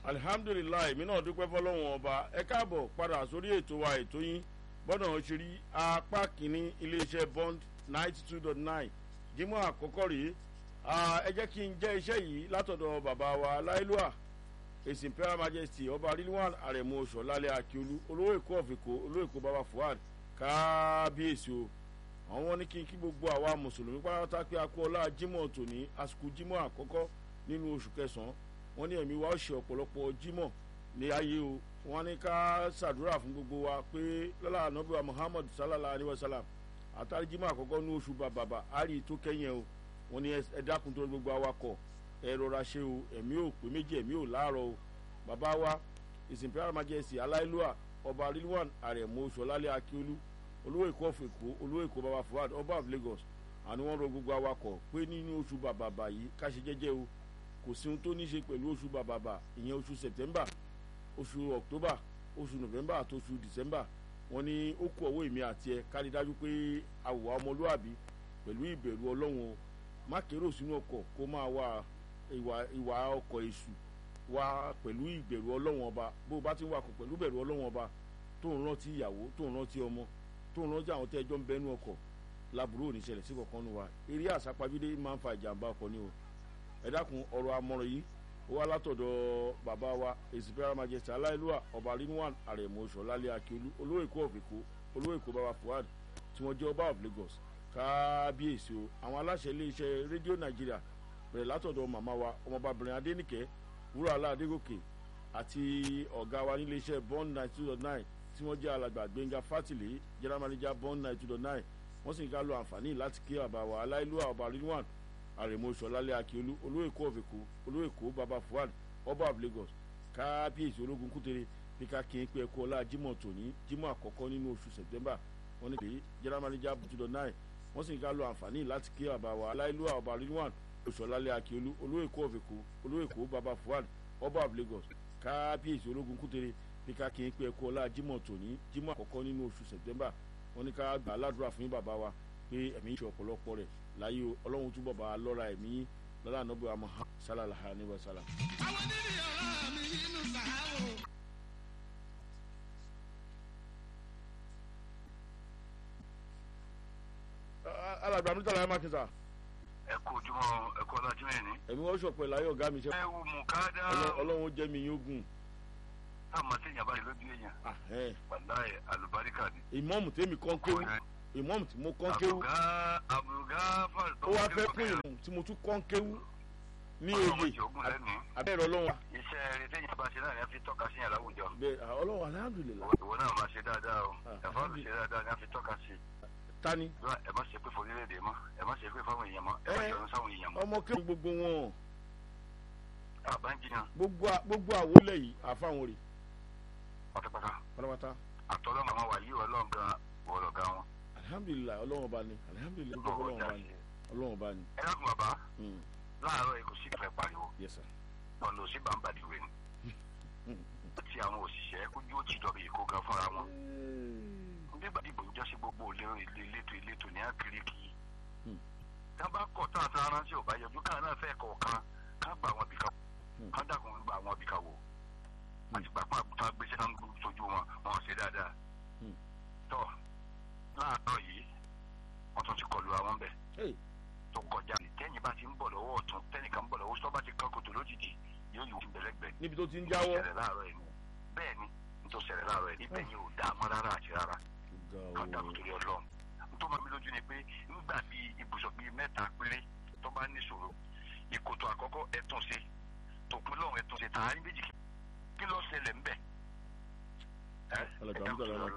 alihamdulilayi mi náà dúpẹ́ fọlọ́wọ́n ọba ẹ káàbọ̀ padà sórí ètò wa ètò yín gbọ́dọ̀ ṣe rí apá kínní iléeṣẹ́ bond ninety two dot nine jímọ̀ àkọ́kọ́ rèé ẹ jẹ́ kí n jẹ́ iṣẹ́ yìí látọ̀dọ̀ bàbá wa láìlúà èsì imperial majesty ọba rilwan aremu sọlálẹ akiolu olówó èkó ọ̀fìkó olówó èkó baba fuad kábíyèsí o àwọn wọn ní kí n kí gbogbo àwa mùsùlùmí pátá pé a kú ọlá jímọ̀ tòní àsìkò jímọ̀ àkọ́kọ́ nínú oṣù kẹsàn-án wọn ní ẹ̀mí wa ó ṣe ọ̀pọ̀lọpọ̀ jímọ̀ ní ayé o wọn ní ká ṣàdúrà fún gbogbo wa pé lọ́la ànábì wa muhammad sallallahu alayhi wa sallam àtàrí jímọ̀ àkọ́kọ́ ní oṣù bàbàbà àrí tó kẹ́yìn o wọn ní ẹ dákun tó gbogbo awakọ̀ ẹ rọra ṣe o ẹ̀mí ò pé méjì ẹ̀mí ò láàárọ̀ o bàbá wa ìsìnkú majesty aláìlúwà ọba rilwan àrẹ̀mọ sọlálẹ̀ akíolú olówó èkó of èkó olówó èkó baba fuad ọba of lagos àni wọn rọ gbogbo awakọ̀ pé nínú oṣù bàbàbà yìí káṣe jẹ́jẹ́ o kò sí ohun tó ní ṣe pẹ̀lú oṣù bàbàbà ìyẹn oṣù september oṣù october oṣù november àti oṣù december wọn ní ó kú ọwọ́ èmi àti ẹ kárí dájú pé àwòrán ọmọlúàbí pẹ̀lú ìbẹ̀rù ọlọ́run o má kérò sínú ọkọ̀ kó máa wà ìwà ọkọ̀ èṣù wá pẹ̀lú ìbẹ̀rù ọlọ́run ọba bó o bá ti ń wakọ̀ pẹ̀lú ìbẹ̀rù ọlọ́run ọba tó ń rántí ìyàwó tó ń rántí ọmọ tó ń rántí àwọn tẹ́jọ́ ń bẹ́nu ọkọ̀ láburú ò ní ṣẹlẹ̀ sí kankan nu wa eré àsápajúdé máa ń fa ìjàmbá ọkọ̀ ni o ẹ dákun ọ̀rọ̀ amọ̀ràn yìí ó wá látọ̀dọ̀ bàbá wa ìsìnkú majesty aláìlúwà ọba rinwan àrẹ̀mọ sọ̀lálẹ̀ akíolú olówó èkó of èkó olówó èkó baba fuad tí wọ́n jẹ́ ọba of lagos kábíyèsí o àwọn aláṣẹ iléeṣẹ́ rédíò nàìjíríà bẹ̀rẹ̀ látọ̀dọ̀ màmá wa ọmọbabìnrin adénìkẹ́ wúrọ̀lá adégòkè àti ọ̀gá wa níléeṣẹ́ bond ninety two dot nine tí wọ́n jẹ́ alàgbà gbẹ̀ngà fátìlẹ̀ general manager bond ninety two dot nine wọ́n sì ń ká lo àǹfààní láti kí bàbá wa aláìlúwà ọba rinwan àrèmọ sọlálẹ akíolú olóòkó ọ̀fẹ̀kọ olóòkó baba fuad ọba of lagos kábíyèsí ológun kútere bí ká kí n pé ẹkọ ọlá jimoh tòní jimoh àkọ́kọ́ nínú oṣù september wọ́n ní pé general manager two dot nine wọ́n sì ń ká lo àǹfààní láti kí bàbá wa aláìlúwà ọba rinwan òṣòlálẹ̀ akíolú olóòkó ọ̀fẹ̀kọ olóòkó baba fuad ọba of lagos kábíyèsí ológun kútere bí ká kí n pé ẹkọ ọlá jimoh tòní jimoh àkọ́kọ́ nínú oṣù september wọ́n ní ká gbà á ládùúrà fún bàbá wa pé ẹ̀mí ìṣe ọ̀pọ̀lọpọ̀ rẹ̀ láyé o ọlọ́run túbọ̀ bá a lọ́ra ẹ̀mí lọ́la ànábì àmọ́ sálàlá ní wàsálà. àwọn níbi ọ̀rọ̀ mi nínú sàárò. alàgbà mi tàlàyé mákìsà ẹ kú ojúmọ́ ẹ kú ọlá jimẹ ni. ẹ̀mí wọ́n ṣọ̀pẹ̀ láyé ọ̀gá mi ṣe ẹ wù mú ká dá. ọlọ́run jẹ́ mi yóò gùn. táwọn àti èèyàn báyìí lójú èèyàn. wàláyé alùbáríkà ni. ìmọ̀mù tèmi kàn kéwú ìmọ̀mù tí mo kàn kéwú àbùgá àbùgá fàlù. ó wá fẹ́ pín ìmọ̀ tí mo tún kàn kéwú ní oyè abẹ́rẹ́ ọlọ́run. iṣẹ́ rẹ téèyàn bá ṣe náà ni a fi tọ́ka sí yàn láwùjọ. bẹ́ẹ̀ ọlọ́run alhamdulilayi. ìwọ náà máa ṣe dáadáa o ẹ̀fọ́ mi ṣe dáadáa ni a fi tọ́ka sí. tani. ẹ má ṣe pé fún orílẹ̀-èdè mọ́ ẹ má ṣe pé fáwọn èèyàn mọ́ ẹ má jọ̀rọ̀ sáwọn èèyàn mọ́. ọmọ kéwù gbogbo wọn. àbájiyàn. gbogbo àwọlé yìí àfáwọn rè. pátápátá. pátápátá. àtọ́lọ́mọ àwọn wàyí ọlọ́ọ̀gán wọ̀lọ̀gá wọn. alihamudulilayi ọlọ́wọ́n bá ní alihamudulilayi ọlọ́wọ́n bá ní ọlọ́wọ́n bá ní. ẹ dákun bàbá láàárọ̀ èkó sí ìfẹ́ pariwo yes sir. ọ̀nà òsì bàǹbàdì ìwé ni àti àwọn òṣìṣẹ́ kójú ó ti dọ̀bì èkó gan fúnra wọn nígbà dìbò ń jọ́sí gbogbo ìletò ìletò ní àkìríkì tá a bá kọ̀ tá a ta ránṣẹ́ ò bá yọjú káà náà fẹ́ kọ̀ọ̀kan ká gba àwọn ibìkan ká dàkún gba àwọn ibìkan wò àti pàpà àgùntàn gbèsè náà ń sojú wọn wọn ṣe dáadáa tọ́ láàárọ̀ yìí wọ́n tún ti kọlu àwọn bẹ́ẹ̀ tó kọjá ní tẹ́yìn bá ti ń bọ̀ lọ́wọ́ ọ̀tún tẹ́nìkan ń bọ̀ lọ́wọ́ sọ́ba ti kan kòtò lójijì yóò yóò fi bẹ̀lẹ́gbẹ̀. níbi tó ti ń jáwọ́. nítorí láàárọ̀ ẹ̀ bẹ́ẹ̀ ni nítorí ṣẹlẹ̀ láàárọ̀ ẹ̀ ibẹ̀ yẹn ò dáa mọ́ rárá àti rárá. kan dàbò torí ọlọ́run nítorí mọ́ mi lójú ni pé nígbà bíi ibùsọ̀ bíi mẹ́ta péré tó bá ní ìṣòro ìkòtò àkọ́kọ́ ẹ̀ tún ṣe tòkun lọ́run ẹ̀ tún ṣe tààrí méjì kí ló ṣẹlẹ̀ ńbẹ̀. alàgbà mi tàlàyé